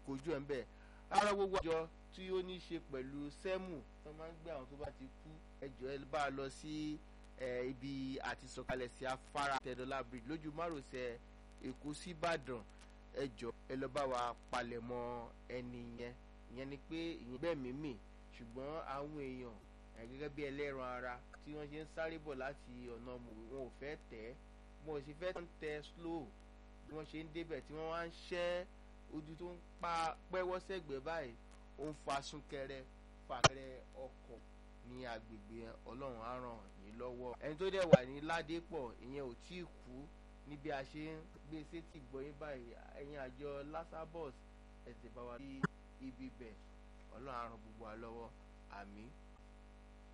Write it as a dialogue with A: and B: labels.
A: kojú ẹ̀ ń bẹ̀ ara gbogbo àjọ tí ó ní í ṣe pẹ̀lú sẹ́mù tó máa ń gbé àwọn tó bá ti kú ẹjọ́ ẹ bá a lọ sí ibi àti sọ̀kalẹ̀ sí afárá tẹ̀dọ́là bridge lójú márosẹ̀ èkó sí ìbàdàn ẹjọ́ ẹ lọ bá wa palẹ̀mọ́ ẹni yẹn ìyẹn ni pé ìyẹn bẹ́ẹ̀ mímì ṣùgbọ́n àwọn èèyàn gẹ́gẹ́ bí ẹlẹ́ran ara tí wọ́n ṣe ń sáré bọ̀ láti ọ̀nà mòwe wọn ò fẹ́ tẹ̀ wọn ò sì fẹ́ tẹ̀ slow bí wọ́n ṣe ń débẹ̀ tí wọ́n wá ń ṣẹ́ ojú tó ń pa pẹ́wọ́ sẹ́gbẹ̀ẹ́ báyìí ó ń fa súnkẹrẹ fàkẹrẹ ọkọ̀ ní agbègbè ọlọ́run á ràn yín lọ́wọ́ ẹni tó dẹ̀ wà ní ládépọ̀ ìyẹn ò tí ì kú ní bí a ṣe ń gbé sétí gbọ́yìn báyìí ẹ̀yin àjọ lasabos ẹ̀sìn bá wa sí ibi bẹ̀ ọlọ́run á ràn gbogbo wa lọ́wọ́ àmín